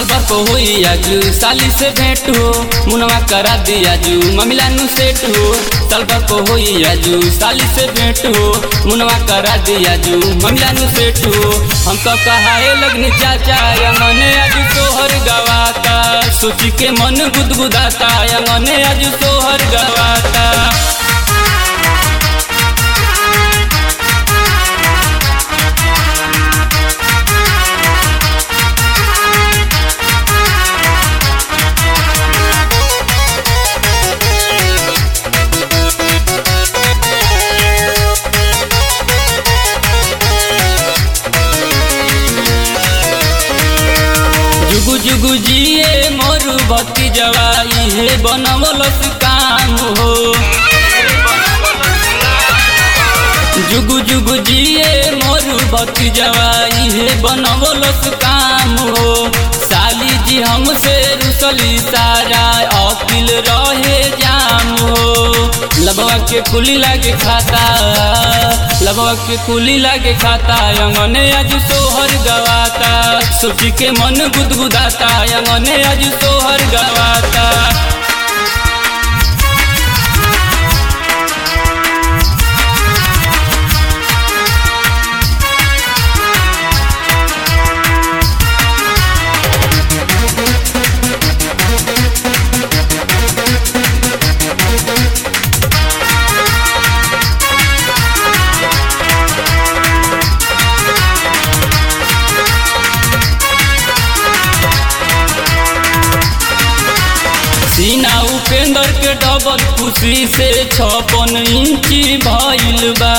सालभर को होई आजू साली से भेंट हो मुनवा करा दिया जू ममिला नु सेट हो सालभर को होई आजू साली से भेंट हो मुनवा करा दिया जू ममिला नु सेट हो हम तो कहाए लगनी चाचा यंगने आजू सोहर गवाता सोची के मन गुदगुदाता यंगने आजू सोहर गवाता जुगु जुगु जिए मोरू बत्ती जवाई हे बनवलस काम हो जुगु जुगु जिए मोरू बत्ती जवाई हे बनवलस काम हो साली जी हमसे रुसली सारा अकिल रहे जाम हो लबवा के कुली लागे खाता लबवा के कुली लागे खाता अंगने आज सोहर गवाता सोची के मन गुदगुदाता अंगने आज सोहर गवाता सीना उपेंद्र के डबल खुशी से छपन इंची भइल बा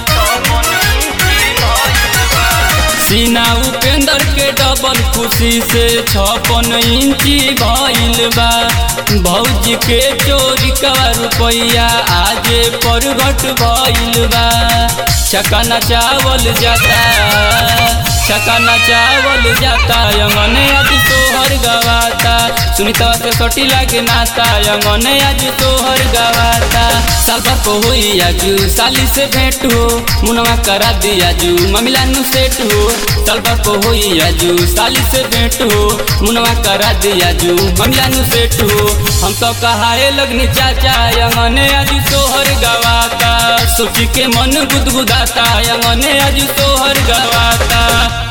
सीना उपेंद्र के डबल खुशी से छपन इंची भइल बा भौजी के चोरी का रुपया आज परगट भइल बा चकना चावल जाता चकना चावल जाता यंगने आज तोहर गवाता सुनीता से सटी लागे नाता यंगने आज तोहर गवाता सालभर को होई आजू साली से भेंट हो मुनवा करा दिया जू ममिला नु सेट हो सालभर को होई आजू साली से भेंट हो मुनवा करा दिया जू ममिला नु सेट हो हम तो कहाए लगनी चाचा यंगने आज तोहर गवाता सोची के मन गुदगुदाता यंगने आज तोहर गवाता